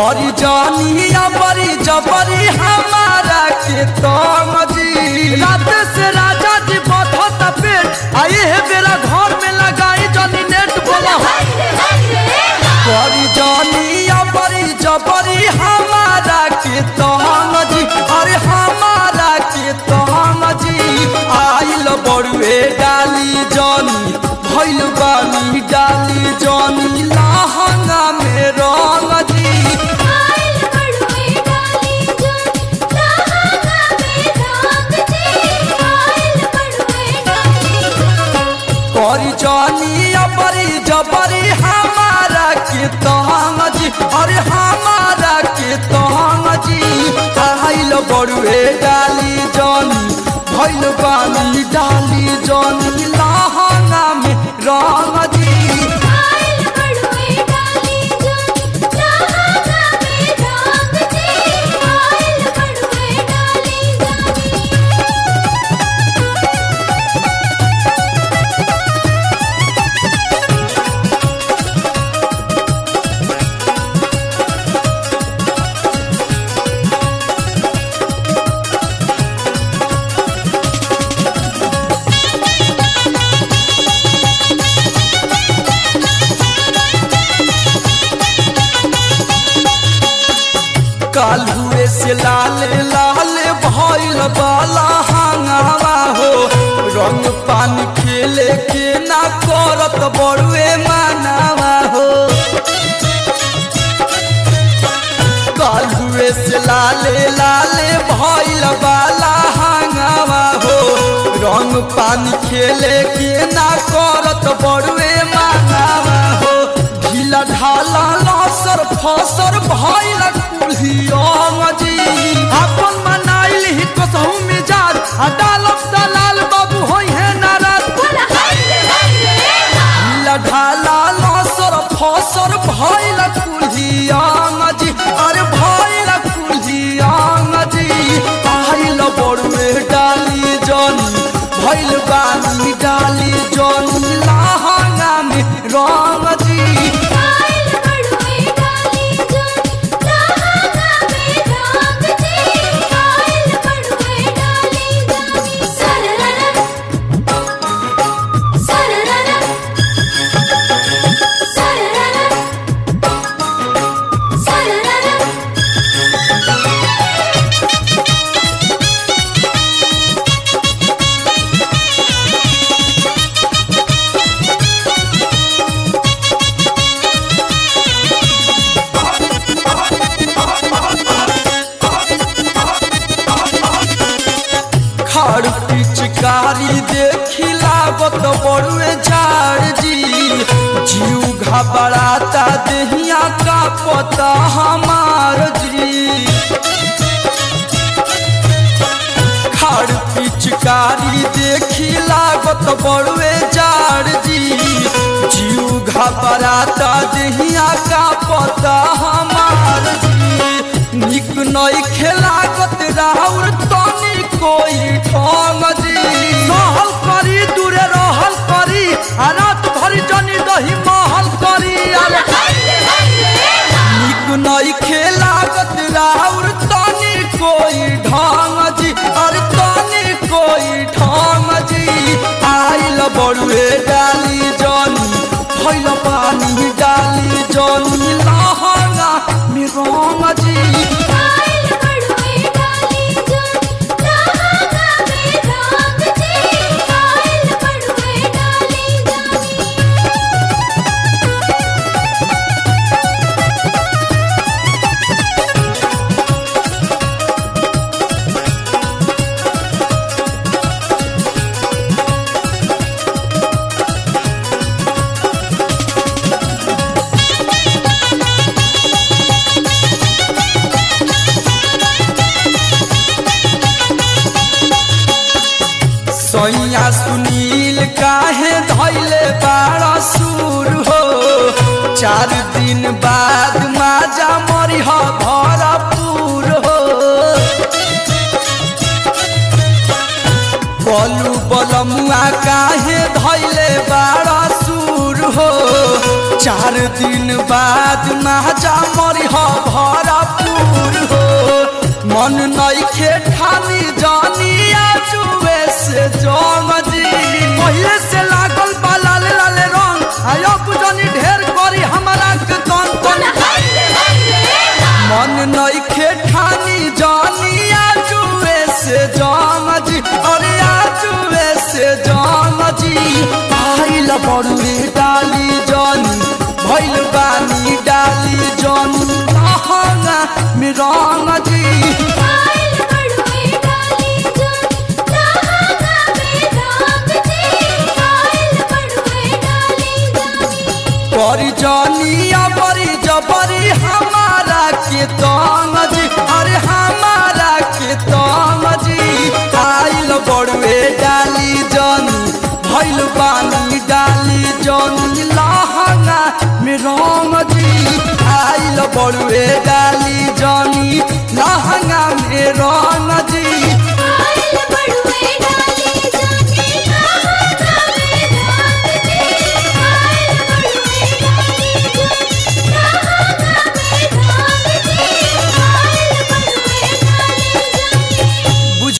करी जानिया बड़ी जबरी हमारा के तंग जी रात से राजा जी बधत पेट आए है मेरा घर में लगाई जानी नेट बोला करी जानिया बड़ी जबरी हमारा के तंग जी अरे हमारा के तंग जी आइल बड़ुए डाली जानी भइल बानी डाली जानी लहंगा में रंग जी करी जानिया बड़ी जबरी हमारा के तंग जी अरे हमारा के तंग जी आइल बड़ुए डाली जानी भइल बानी डाली जानी लहंगा में रंग जी कालुए से लाल लाल भइल बाला हंगावा हो रंग पानी खेले के ना करत बड़ुए मानावा हो कालुए से लाल लाल भइल बाला हंगावा हो रंग पानी खेले के ना करत बड़ुए मानावा हो ढीला ढाला लसर फसर भइल कुल्हियंग जी अपन मनाइल ही कसहु मिजाज आ डालब दलाल बाबू होई है नाराज ढीला ढाला लसर फसर भइल कुल्हियंग जी अरे भइल कुल्हियंग जी आइल बड़ुए डाली जनी भइल बानी डाली जनी लहंगा में रंग जी खड़ पिचकारी देखी लागत बड़ुए झाड़ जी जीव घबराता देहिया का पता हमार जी खड़ पिचकारी देखी लागत बड़ुए झाड़ जी जीव घबराता देहिया का पता हमार जी निक नई खेलागत राहुल तनी कोई ठंग जी सहल करी दूरे रहल करी आ रात भरी जनी दही महल करी अरे निक नई खेलागत राहुल तनी कोई ढंग जी अरे तनी कोई ढंग जी आइल बड़ुए डाली जनी भइल पानी डाली जनी लहंगा में रंग जी सैया सुनील काहे धैले बाड़ा सुर हो चार दिन बाद माजा मरिह भरपूर हो बलू बलमुआ काहे धैले बाड़ा सुर हो चार दिन बाद माजा मरिह भर मन नइखे ठानी जानिया जुए से जंग जी पहिले से लागल बा लाल लाल रंग आयो बुझनी ढेर करी हमरा के तन तन मन नइखे ठानी जानिया जुए से जंग जी अरे आ जुए से जंग जी आइल बड़ुए डाली जानी भइल बानी डाली जानी लहंगा में रंग जी आइल बड़ुए डाली जानी लहंगा में रंग जी आइल बड़ुए डाली जानी बड़ी जानिया बड़ी जबरी हमारा के तंग जी अरे हमारा के तंग जी आइल बड़वे डाली जानी भइल बानी डाली जानी लहंगा में रंग जी आइल बड़वे डाली जानी लहंगा में रंग जी